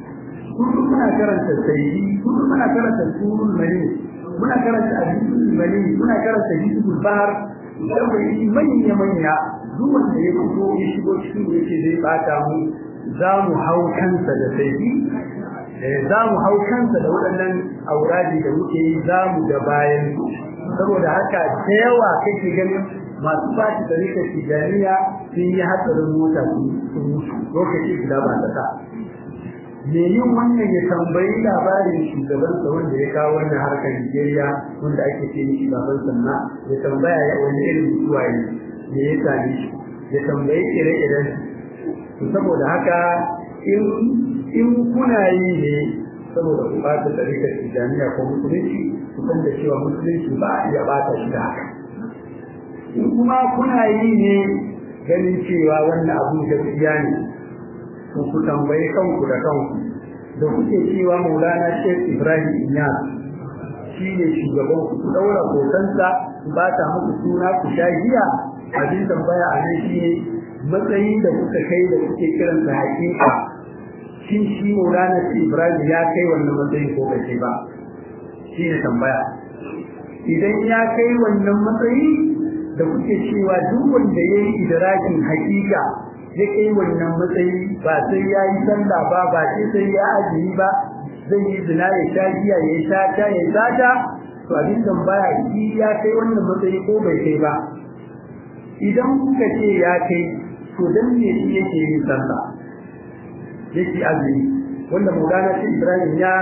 kullum muna karanta sayyidi kullum muna karanta surul mali muna karanta hadisul mali muna karanta hadisul bahar dafari manya manya duk wanda ya fito ya shigo cikin da yake zai bata mu za mu hau kansa da sayyidi za mu hau kansa da waɗannan auradi da muke yi za mu da bayan saboda haka da yawa kake ganin masu bashi da rika tijaniya sun yi hatsarin mota sun mutu lokaci guda ba ta sa me yin wannan ya tambayi labarin shugaban sa wanda ya kawo wannan harkar Nigeria wanda ake ce shi baban sanna ya tambaya ya wani irin mutuwa ne me ya same shi ya tambayi ire-iren su saboda haka in in kuna yi ne saboda ku bata tarikar tijaniya ko musulunci ku san da cewa musulunci ba a iya bata shi da haka in kuma kuna yi ne ganin cewa wannan abu gaskiya ne ku ku tambayi kanku da kanku da kuke cewa maulana shek ibrahim inyas shi ne shugaban ku ku daura hotonsa ku bata muku suna ku sha giya abin tambaya a nan shi ne matsayin da kuka kai da kuke kiransa hakika shin shi Maulana Ibrahim ya kai wannan matsayin ko bai ba shi ne tambaya idan ya kai wannan matsayi da kuke cewa duk wanda yayi idrakin hakika ya kai wannan matsayi ba sai ya yi sallah ba ba sai sai ya ajiyi ba zai yi zina ya sha giya ya sha ta ya sata to abin tambaya shi ya kai wannan matsayi ko bai kai ba idan kuka ce ya kai to dan me shi yake yin sallah yake azumi wanda Maulana shi Ibrahim ya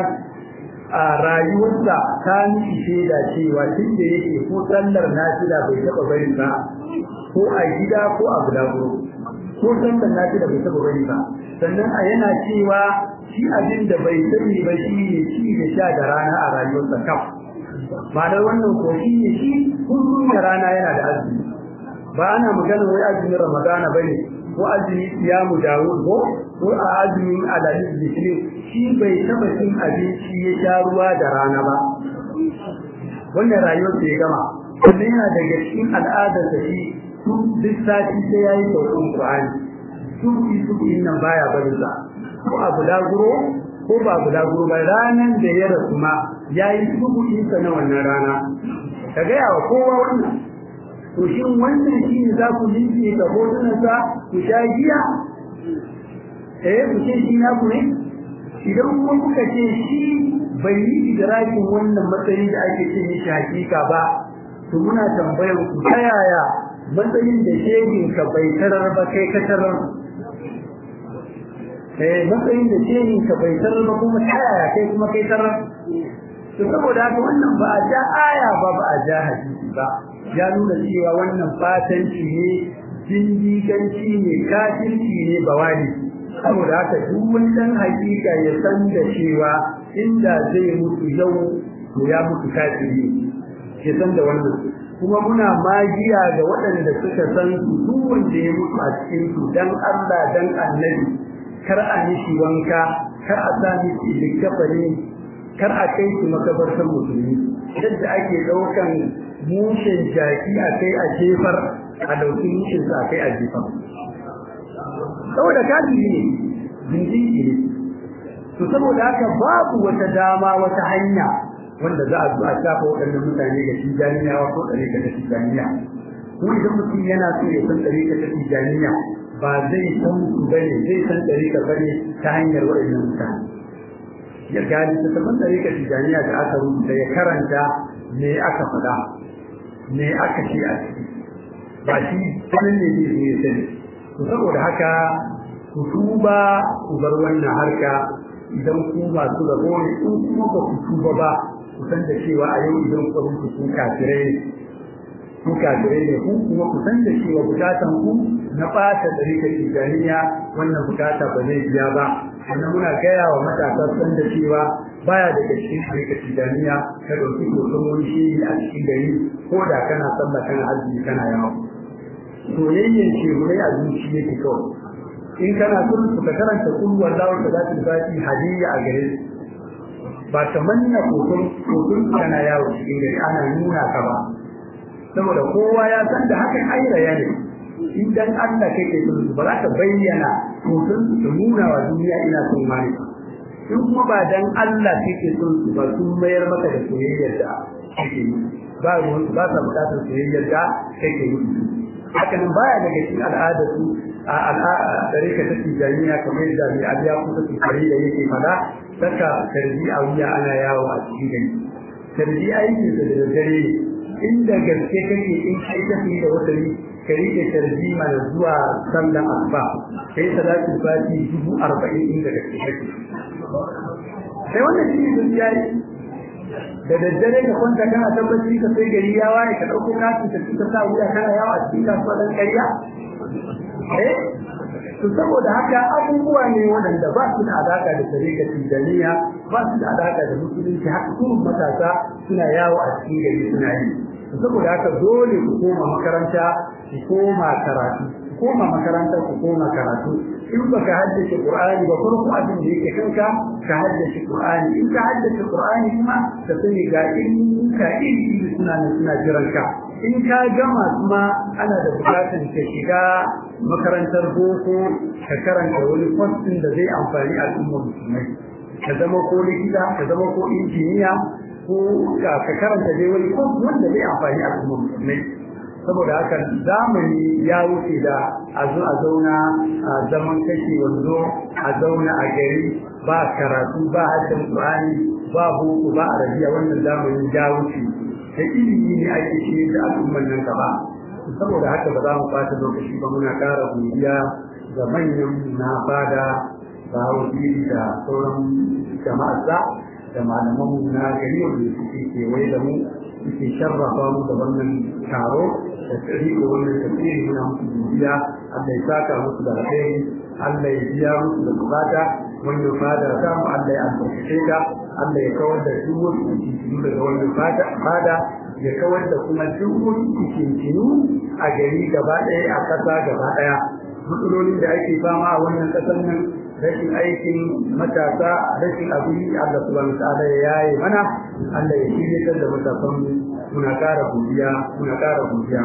a rayuwarsa ta miki shaida cewa tun da yake ko sallar nafila bai taba bari ba ko a gida ko a bulaguro ko sallar nafila bai taba bari ba sannan a yana cewa shi abin da bai sani ba shi ne ci da sha da rana a rayuwarsa kaf ma'anar wannan ko shi ne shi kullum da rana yana da azumi ba ana magana wai azumin ramadana bane ko azumi siyamu dawud ko ko a azumin alalis bishirin shi bai taba cin abinci ya sha ruwa da rana ba wannan rayuwar da ya gama wannan yana daga cikin al'adar da shi su duk sati sai yayi sauƙin Qur'ani su yi su nan baya barin sa ko a bulaguro ko ba bulaguro ba ranan da ya rasu ma yayi subuhin sa na wannan rana ka ga yawa kowa wannan to shin wannan shine za ku linke ga hotunan sa ku sha giya eh ku ce shi na ku ne idan kuma kuka ce shi bai yi idrakin wannan matsayin da ake ce mishi hakika ba to muna tambayar ku ta yaya matsayin da shehin ka bai tarar ba kai ka tarar eh matsayin da shehin ka bai tarar ba kuma ta yaya kai kuma kai tarar to saboda haka wannan ba a ja aya ba ba a ja hadisi ba ya nuna cewa wannan fatanci ne jindiganci ne kafirci ne bawali saboda haka duk wani dan hakika ya san da cewa inda zai mutu yau to ya mutu kafiri ya san da wannan kuma muna magiya ga waɗanda suka san su duk wanda ya mutu a cikin su dan Allah dan Annabi kar a mishi wanka kar a sa mishi likafani kar a kai shi makabartar musulmi yadda ake daukan mushin jaki a kai a jefar a dauki mushin sa a kai a jefar saboda kafiri ne jinjiri ne to saboda haka babu wata dama wata hanya wanda za a zo a shafa waɗannan mutane ga tijaniya ko ɗarika ta tijaniya ko idan mutum yana so ya san ɗarika ta tijaniya ba zai san su bane zai san ɗarika bane ta hanyar waɗannan mutane ya gani ta tabbata ɗarika tijaniya da aka rubuta ya karanta me aka faɗa me aka ce a ciki ba shi sanin ne zai zo ya sani to saboda haka ku tuba ku bar wannan harka idan ku masu rabo ne in kuma ba ku tuba ba ku san da cewa a yau idan ku rubuta ku kafirai ku kafirai ne ku kuma ku san da cewa bukatan ku na ɓata ɗarika tijaniya wannan bukata ba zai biya ba sannan muna gaya wa matasa san da cewa baya daga cikin ɗarika tijaniya ka ɗauki hoton wani shi a cikin gari ko da kana sallah kana azumi kana yawo soyayyen shehunai a zuci yake kawai in kana son su ka karanta kullu wallahu da zati fati hadiyya a gare ba ta manna hoton hoton kana yawo cikin gari ana nuna ka ba saboda kowa ya san da hakan ayyaya ne idan Allah kake son su ba za ka bayyana hoton su nuna wa duniya ina son mani in kuma ba dan Allah kake son su ba sun mayar maka da soyayyar da kake yi ba ruwan ba sa bukatar soyayyar da kake yi hakan baya daga cikin al'adar su a al'adar ka ta tijaniya kamar da mai abiya ko ta tsari da yake fada saka tarbi a wuya ana yawo a cikin gari tarbi aiki da daddare inda gaske kake in kai ta da wata ka rike tarbi mana zuwa sallan asuba kai salatul fati dubu arba'in inda gaske kake sai wannan shi ne yayi da daddare ka kwanta kana tabbaci ka sai gari ya waye ka dauko katin ka tuka sa wuya kana yawa a cikin kasuwa dan ƙarya eh to saboda haka abubuwa ne waɗanda ba su da alaka da tarika tijaniya ba su da alaka da musulunci haka kuma matasa suna yawo a cikin gari suna yi saboda haka dole ku koma makaranta ku koma karatu ku koma makaranta ku koma karatu in baka haddace Qur'ani ba farko abin da yake kanka ka haddace Qur'ani in ka haddace Qur'ani kuma ka sani ga in ka ilimi suna nan suna jiran ka in ka gama kuma ana da bukatun ka shiga makarantar boko ka karanta wani kwastin da zai amfani al'ummar musulmai ka zama ko likita ka zama ko injiniya ko ka karanta dai wani kwas wanda zai amfani al'ummar musulmai saboda haka zamani ya wuce da a zo a zauna a zaman kashe wanzo a zauna a gari ba karatu ba harshen Qur'ani ba boko ba arabiya wannan zamanin ya wuce da ilimi ne ake shi da al'ummar nan gaba saboda haka ba za mu fata lokaci ba muna ƙara godiya ga manyan na fada da wakili da sauran jama'arsa da malaman na gari wanda suke kewaye da mu suke sharrafa mu da wannan taro da tsariko wannan tafsiri muna musu godiya Allah ya saka musu da alheri Allah ya biya musu da bukata wannan fada ta mu Allah ya albarkace ta Allah ya kawar da duk wasu cikin daga wannan fada fada ya kawar da kuma duk wasu cikin a gari gaba ɗaya a ƙasa gaba ɗaya matsalolin da ake fama a wannan ƙasar nan rashin aikin matasa rashin abin Allah subhanahu ta'ala ya yaye mana Allah ya shirye da matasan muna ƙara godiya muna ƙara godiya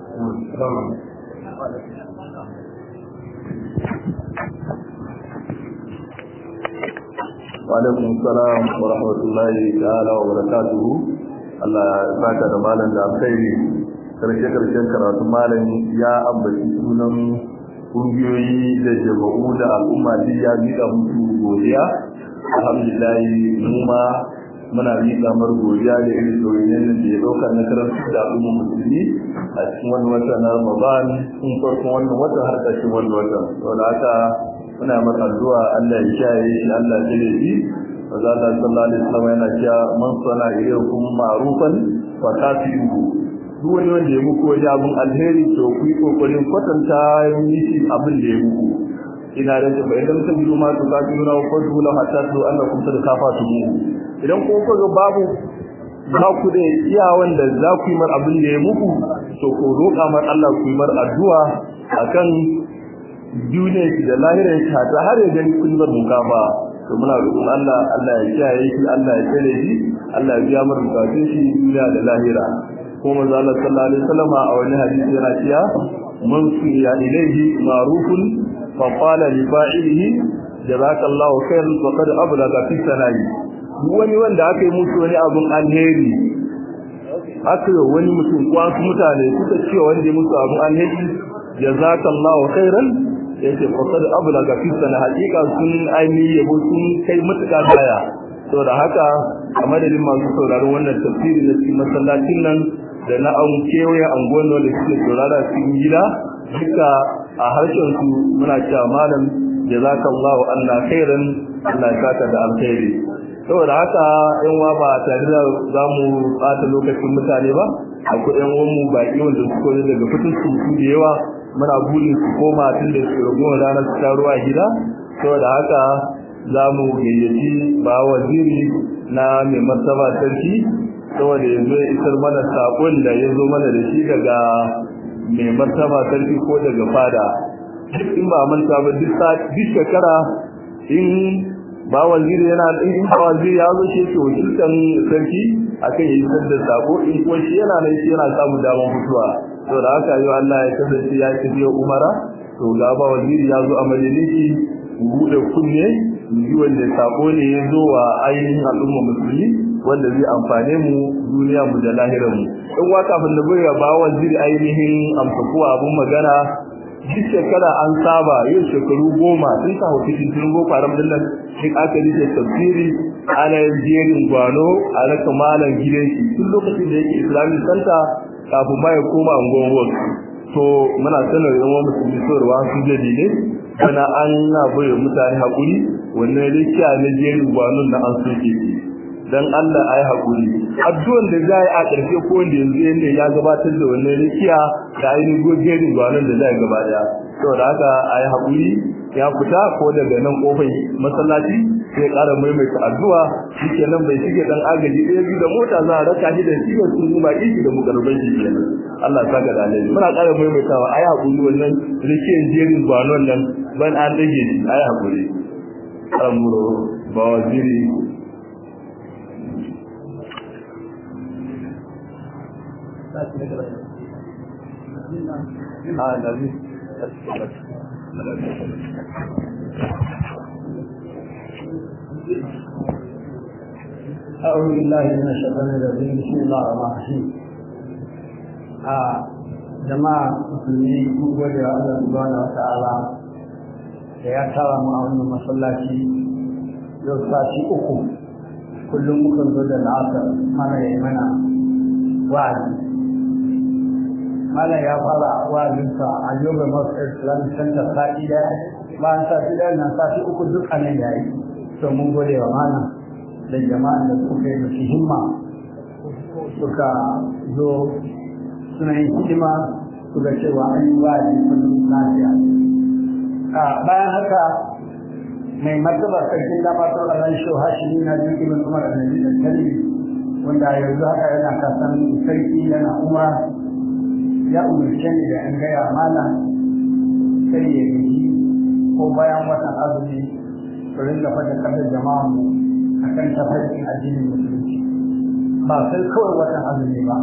Wa'alaikun salam wa rahmatullahi ta'ala wa barakatuhu Allah ya saka da malam da alkhairi karshe karshen karatu malam ya ambaci sunan kungiyoyi da jama'u da al'umma duk ya miƙa musu godiya alhamdulillah mu ma muna miƙa mar godiya da irin soyayyen da ya ɗauka na karanta da al'ummar musulmi a cikin wani wata na Ramadan tun farkon wannan wata har ƙarshen wannan wata saboda haka muna masa addu'a Allah ya kiyaye shi Allah ya tsare shi Maza Allah sallallahu alaihi wasallam yana cewa man sana ilaykum ma'rufan fa kafiru duk wani wanda ya muku wani abun alheri to ku yi kokarin kwatanta mishi abin da ya muku ina da ta idan ta biyo ma to kafiru na ko dole hatta to Allah kun sada kafa su mu idan ko ko babu za ku da iya wanda za ku yi mar abin da ya muku to ko roƙa mar Allah ku yi mar addu'a akan duniya ki da lahirar ki ta har ya gani kun bar mukafa to muna roƙon Allah Allah ya kiyaye shi Allah ya tsare shi Allah ya biya mar bukatun shi duniya da lahira kuma manzo Allah sallallahu alaihi wasallam a wani hadisi yana cewa man suya ilayhi ma'rufun fa qala li fa'ilihi jazakallahu khairan faqad ablaga fi sana'i wani wanda aka yi musu wani abun alheri aka yi wani mutum ko wasu mutane suka ce wanda ya musu abun alheri jazakallahu khairan yace faqad ablaga fi sana haqiqa sun aini yabo sun kai mutuka baya saboda haka a madadin masu sauraron wannan tafsiri na cikin masallacin nan da na an kewaye anguwan da suke saurara cikin gida duka a harshen su muna cewa malam jazakallahu anna khairan Allah ya saka da alkhairi saboda haka yan wa ba tare da zamu bata lokacin mutane ba akwai yan uwan mu baki wanda suka zo daga fitin su da yawa muna burin su koma tun da su ragowar ranar su ruwa gida saboda haka za mu gayyaci ba waziri na mai martaba sarki saboda yanzu ya isar mana saƙon da ya zo mana da shi daga mai martaba sarki ko daga fada duk in ba manta ba duk shekara in ba waziri yana in ba waziri ya zo shi ke wakiltan sarki akan yi isar da sako in ko shi yana nan shi yana samun damar mutuwa to da haka yau Allah ya kasance ya tafi umara to ga ba waziri ya zo a majalisi bude kunne yi wanda sako ne ya zo wa ainihin al'umma musulmi wanda zai amfane mu duniya mu da lahirar mu in wa kafin da bai ba waziri ainihin amsa ko abun magana duk shekara an saba yau shekaru goma sun sa hoto cikin boko haram din nan duk aka yi da tafsiri ana jerin gwano a raka malam gidan shi tun lokacin da yake islamic center kafin ma ya koma angon wasu to muna sanar da wani musulmi saurwa su jadi ne bana an na bayar mutane haƙuri wannan rikiya na jerin gwanon na an soke shi dan Allah ayi haƙuri addu'an da zai a ƙarshe ko wanda yanzu yanda ya gabatar da wannan rikiya da ainihin jerin gwanon da zai gaba daya saboda haka ayi haƙuri ya fita ko daga nan kofar masallaci sai ƙara maimaita addu'a shikenan bai shige dan agaji ɗaya biyu da mota za a raka shi da shi da sun ba shi da mukarban shi kenan Allah saka da alheri muna ƙara maimaitawa ayi haƙuri wannan rikiyan jerin gwanon nan ban an dage shi ayi haƙuri amuro ba waziri Ah, Nabi. أعوذ بالله من الشيطان الرجيم بسم الله الرحمن الرحيم jama'a musulmi mun gode wa Allah subhanahu wa ta'ala da ya tara mu a wannan masallaci yau sati uku kullum mukan zo da la'asar mana ya mana wa'azi mana ya fara wa'azinsa a yoga masu islamic center sati daya bayan sati daya na sati uku duk a nan yayi to mun gode wa mana da jama'an da suka yi masu himma suka zo suna yin hidima suka cewa an yi wa'azi kullum lafiya bayan haka mai martaba sarkin damatar a ran shau hashimi na biyu ibn umar annabi da tali wanda yanzu haka yana kasan sarki yana umar ya umarce ni da an gaya mana sai ya gaji ko bayan watan azumi su ringa fata kasar jama'a mu a kan tafarkin addinin musulunci ba sai kawai watan azumi ba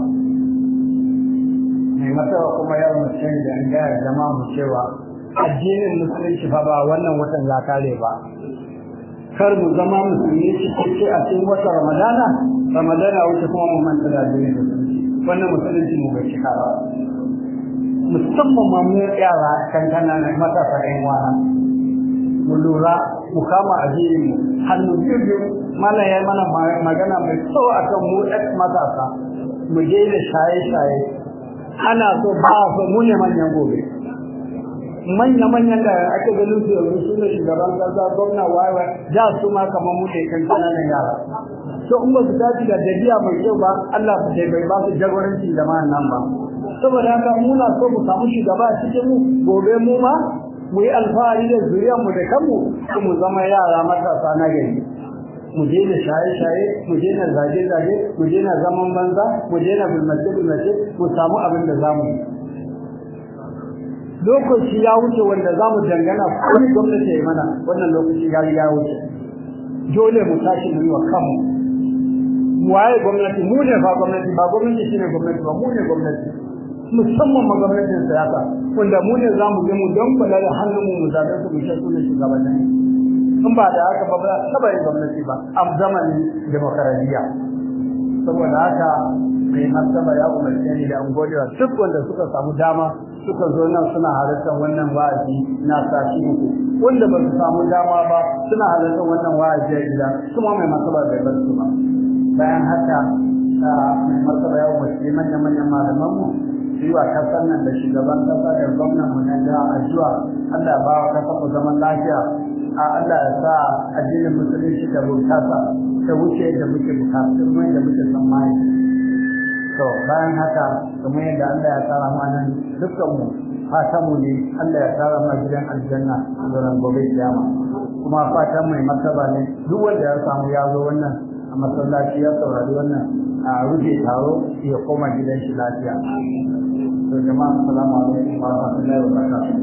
mai martaba kuma ya umarce ni da an gaya jama'a mu cewa addinin musulunci fa ba wannan watan ya kare ba kar mu zama musulmi cikakke a cikin watan ramadana ramadana wuce kuma mu manta da addinin musulunci wannan musulunci mu bai cika ba musamman ma mu yara kankana na matasa ƴan wana mu lura mu kama addinin mu hannu biyu biyu mana ya mana magana mai tsawo akan mu ɗan matasa mu daina shaye-shaye ana so ba so mu ne manyan gobe manya-manyan da ake ganin su yanzu su ne shugaban kasa gwamna wayewa da su ma kamar mu ne kan kananan yara to in ba su dace da dabi'a mai kyau ba Allah bai bai ba su jagoranci da nan ba saboda haka muna so mu samu shugaba a cikin mu gobe mu ma mu yi alfahari da zuriyar mu da kanmu mu zama yara matasa na gari mu daina shaye-shaye mu daina zage-zage mu daina zaman banza mu daina bulmace-bulmace mu samu abin da zamu yi lokaci ya wuce wanda za mu dangana kawai gwamnati ya mana wannan lokaci ya riga ya wuce dole mu tashi mu yi wa kanmu waye gwamnati mu ne fa gwamnati ba gwamnati shine gwamnati ba mu ne gwamnati musamman ma gwamnatin siyasa wanda mu ne za mu je mu don kula da hannun mu mu zaɓe su mu shasu da shugabannin in ba da haka ba ba taba yin gwamnati ba a zamanin demokaradiyya saboda haka mai martaba ya umarce ni da an gode wa duk wanda suka samu dama suka zo nan suna halartar wannan wa'azi na sashi uku wanda ba su samu dama ba suna halartar wannan wa'azi a gida kuma mai martaba bai bar su ba bayan haka mai martaba ya umarce manya-manyan malamanmu yi wa kasar nan da shugaban kasa da gwamnan mu na jiha addu'a Allah ya ba wa kasar mu zaman lafiya a Allah ya sa addinin musulunci da bunkasa ta wuce da muke bukatu kuma da muke tsammani to bayan haka kamar yadda Allah ya tsara mu anan dukkan mu fatan mu ne Allah ya tsara mu gidan aljanna a gobe kiyama kuma fatan mai martaba ne duk wanda ya samu ya zo wannan a masallaci ya saurari wannan a rufe taro ya koma gidan shi lafiya to jama'a assalamu alaikum wa rahmatullahi wa barakatuh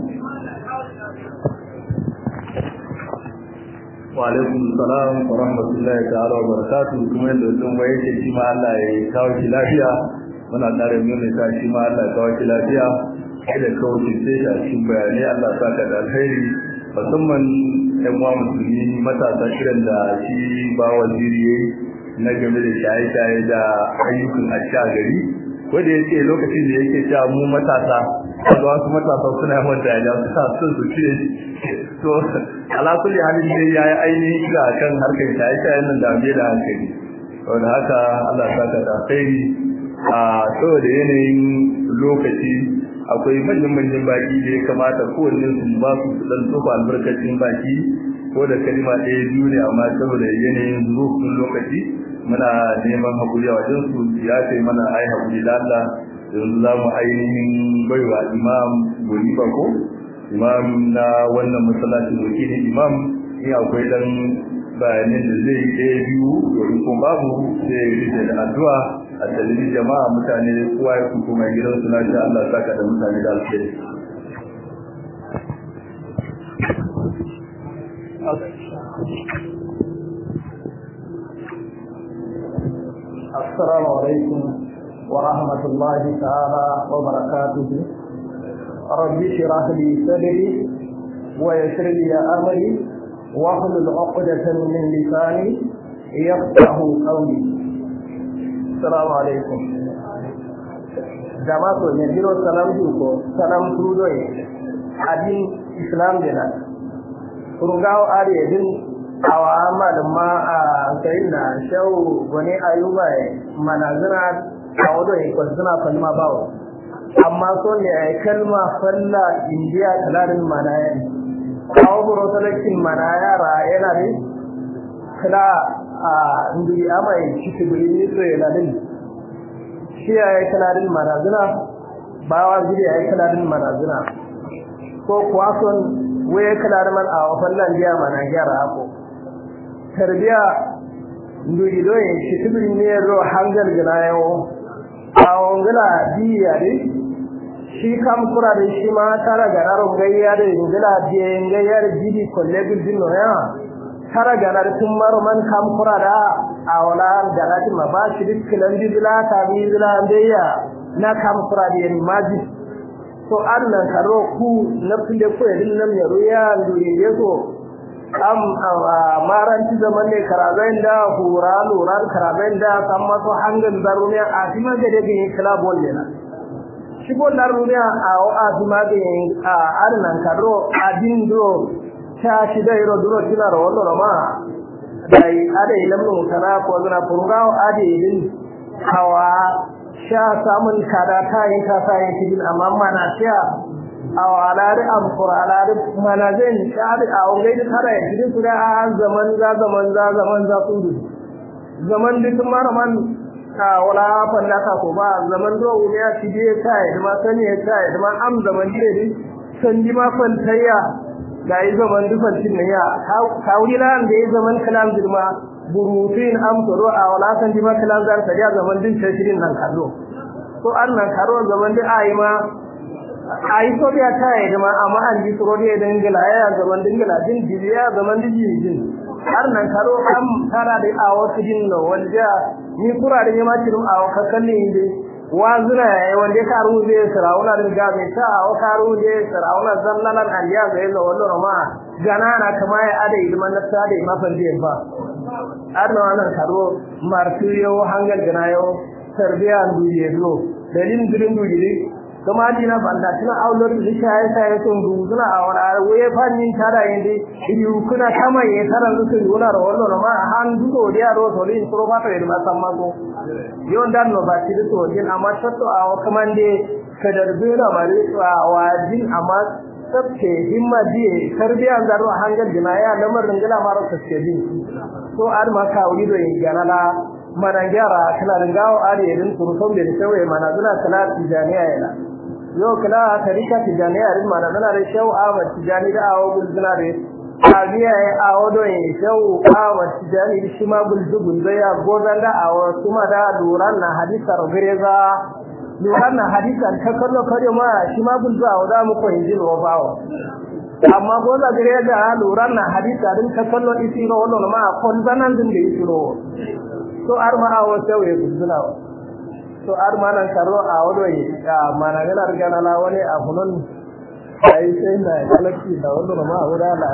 wa alaikum salam wa rahmatullahi ta'ala wa barakatuh kuma yadda sun waye ce shi ma Allah ya kawo shi lafiya muna tare mu ne shi ma Allah ya kawo shi lafiya kai da kawo shi sai a cikin bayanai Allah ya saka da alheri musamman ɗan uwa musulmi matasa kiran da shi ba waziri yayi na game da shaye-shaye da ayyukan asha gari ko da yake lokacin da yake cewa mu matasa kaga wasu matasa suna yawan da ya suna son su ce to ala kulli halin dai yayi ainihin ga kan harkar shaye-shaye nan da bai da hankali saboda haka Allah saka da khairi a saboda yanayin lokaci akwai manyan manyan baki da ya kamata kowanne su ba su dan tsofa albarkacin baki ko da kalima ɗaya biyu ne amma saboda yanayin zurufin lokaci muna neman hakuri a wajen su ya ce mana ai hakuri da Allah yanzu za mu ainihin baiwa imam guri ko imam na wannan masallacin wakilin imam in akwai dan bayanin da zai yi ɗaya biyu domin kuma babu sai ya rike da addu'a a dalilin jama'a mutane kowa ya kuma mai gidansu na sha Allah saka da mutane da alheri السلام عليكم ورحمة الله تعالى وبركاته رب اشرح لي صدري ويسر لي أمري واحلل عقدة من لساني يفقه قولي السلام عليكم jama'a to ne biro salam ko salam tudo adin islam dena kurungawo are din awa malama a sai na shau gone ayuba manazina a wado ne ko suna kalma bawo amma so ne ai kalma falla indiya kalarin manaya kawo buro talakin manaya ra yana ne kala a ndi amai cikin guri so yana din shi ya yi kalarin manazina bawa gidi ya yi kalarin manazina ko kuwa son waye kalarin man a fallan jiya mana gyara hako tarbiya nduri doye shitibiri ne ro hangal gina yawo awon gila diya de shi kam kura da shi ma tara ganaron gayya da ngila diya gayya da jidi kolle bildin no ya tara ganar tun maro man kam kura da awala galati ma ba shi dikkilan bidila ta bidila ndeya na kam kura da ni maji to annan karo ku na fille ko yadin nan ya ruya nduri yeso am maranti zaman ne karaben da hura luran karaben da san maso hangan darumiya a tima ga da gini kala bolle na shi bo darumiya a o a tima ga a arnan karo adin do ta shi da iro duro kila ro wallo ma dai ade lamu kana ko zuna furgawo ade din hawa sha samun kada ta yin ta sa yin cikin amma mana sha aw alari am qur'anari mana zan shadi a wuri da tare cikin su da zaman za zaman za zaman za su zaman duk maraman ka wala falla ka ko ba zaman do wuri ya ci je kai da ma sani ya kai da ma am zaman dire din san ji ma fantayya da yi zaman duk fantin ne ya ka wuri lan da yi zaman kalam dirma burutin am to a wala san ji ma kalam zan ta ya zaman din shirin nan kallo to annan karo zaman da ayi ma ai so ya ta yi da ma amma an ji tsoro da dangala ya zaman dangala din jiya zaman din din har nan karo am tara da awo tidin no wanda ni kura da ma tirum awo kakalli inde wazuna yayi wanda karu zai sarauna da ga mai ta awo karu zai sarauna zallalan an ya ga yalla wallo ma ganana kama ya ada ilman na ta da mafan da ba har nan wannan karo martiyo hangal ganayo tarbiya duniya do dalin girin duniya kuma dina banda tana aulor da shaye shaye sun duzuna a wani waye fannin tara yende iyu kuna kama ye tara su yona ro wallo ma han dugo dia ro to lin pro ba to ma samma go yon dan no ba ti to din amma tatto a kamande kadar bera mare to a wajin amma sabke himma die tarbiya zaro hangal dina ya lamar ringala maro kaske din to ar ma ka wuri do yin ganala mana gyara kana ringawo ari irin turton da tawaye mana zuna kala tijaniya yana yau kala tarika tijaniya rin mana zuna da shau Ahmad tijani da awo gulzuna da abiya ya awo do yin shau Ahmad tijani da shima gulzu gulzu ya godan da awo kuma da duran na hadisar gireza duran na hadisan ta kallo kare ma shima gulzu awo da mu ko injil wa bawo amma goza gireza duran na hadisa din ta kallo isiro wannan ma kon zanan din da isiro to ar ma awo tawe guduna to ar ma nan karo a wado yi mana gana rigana la wani a hunun ai sai na kalaki da wado ma wura la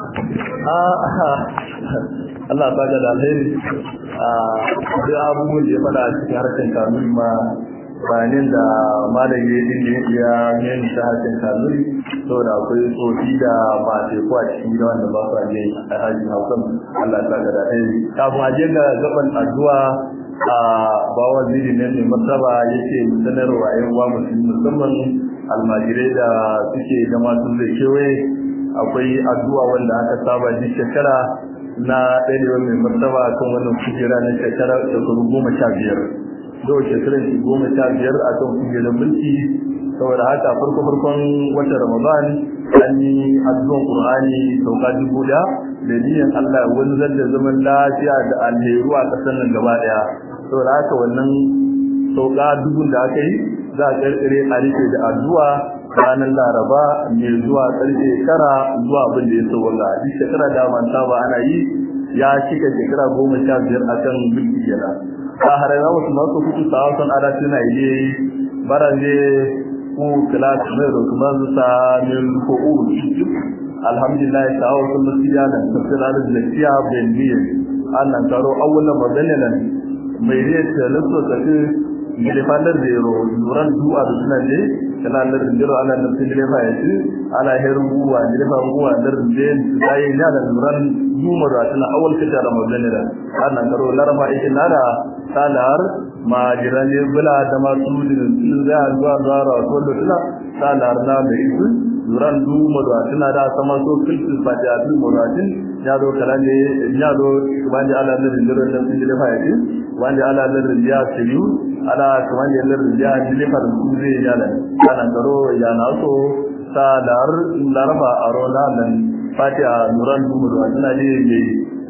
Allah ba da alheri a da abubuwan da ya fada a cikin harkar kanun ma bayanin da malam ya yi ya yin ta harkar kanun saboda akwai tsofi da ba teku a cikin gida wanda ba su aje a hajji hausan Allah ta ga da alheri kafin aje ga gaban addu'a a bawan ziri ne mai martaba yake sanarwa yan uwa musulmi musamman almajirai da suke zama sun zai kewaye akwai addu'a wanda aka saba duk shekara na ɗarewa mai martaba kan wannan kujera na shekara shekaru goma sha biyar yau shekarar shi goma sha biyar a kan kujerar mulki saboda haka farko farkon watan ramadan an yi addu'an qur'ani sauka dubu da da niyyar Allah wanzar da zaman lafiya da alheru a ƙasar nan gaba ɗaya saboda haka wannan sauka dubun da aka yi za a ƙarƙare a rike da addu'a ranar laraba mai zuwa ƙarfe tara zuwa abin da ya sauwaka duk shekara da manta ba ana yi ya cika shekara goma sha biyar a kan mulki kenan a harara wasu masu kuku sa wasan ada suna yi baranje ku kilas mai rokuman sa min ko u alhamdulillah ta wasu masiya da tafsirar da lafiya ben biye annan karo awwalan madalan mai ne ta lasso ta ce gilifandar da yaro duran du'a da suna ne kana da dindiro ana da gilifa ya ce ana herin buwa gilifa buwa da rin sai ne da duran duma da tana awal kita ramadan da annan karo larma ikin nada salar ma jirane bula da masu da za zuwa zuwa ko da tana salar na da isu duran duma da tana da sama so kilfil fatihatul muratin ya zo kalande ya zo wanda ala da dindiro da gilifa ya ce wanda ala da riya siyu ala kaman yalla riya gilifa da su zai yana ana karo ya na so salar larba arona nan fatiha duran duma da tana da yayi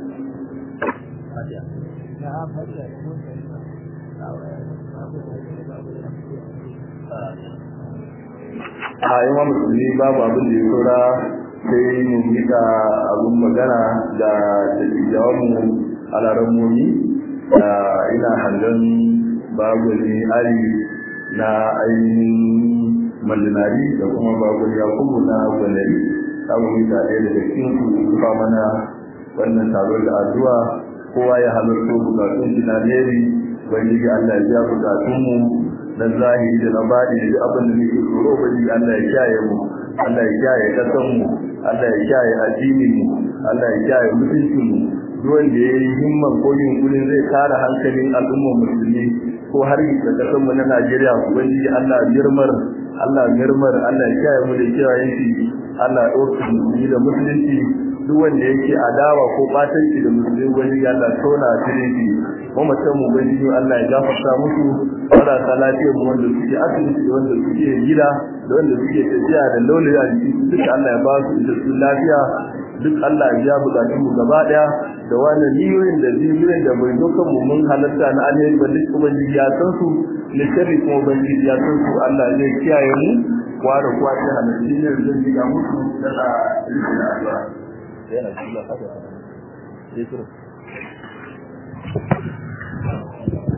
a yi wa musulmi babu abin da ya saura sai mu miƙa abin magana da dattijawanmu a laramoni da ina hangen babu ne ari na ainihin mallinari da kuma babu yakubu na gwanari ta mu miƙa ɗaya daga cikin su zuba mana wannan taro da addu'a kowa ya halarto bukatun shi na neri wani ga Allah ya biya bukatunmu na zahiri da na baɗi da abin da muke tsoro ba ji Allah ya kiyaye mu Allah ya kiyaye kasan mu Allah ya kiyaye addinin mu Allah ya kiyaye mutuncin mu duk wanda ya yi himman ko yunkurin zai kare hankalin al'ummar musulmi ko har da kasar mu na Najeriya ubangiji Allah girmar Allah girmar Allah ya kiyaye mu da kiyaye shi Allah ya ɗauka musulmi da musulunci duk wanda yake adawa ko batanci da musulmi ubangiji Allah tona cikin shi mu mutum mu ubangiji Allah ya gafarta musu marasa lafiyar mu wanda suke asibiti da wanda suke gida da wanda suke tafiya da laulayi a jiki duk Allah ya ba su da su lafiya duk Allah ya bukatun mu gaba daya da wannan niyoyin da ziyoyin da bai dokan mu mun halatta na alheri ba duk ubangiji ya san su ne sharri kuma ubangiji ya san su Allah zai kiyaye mu kwa da kwa ta halatta ne zai diga musu da da addu'a yana cikin haka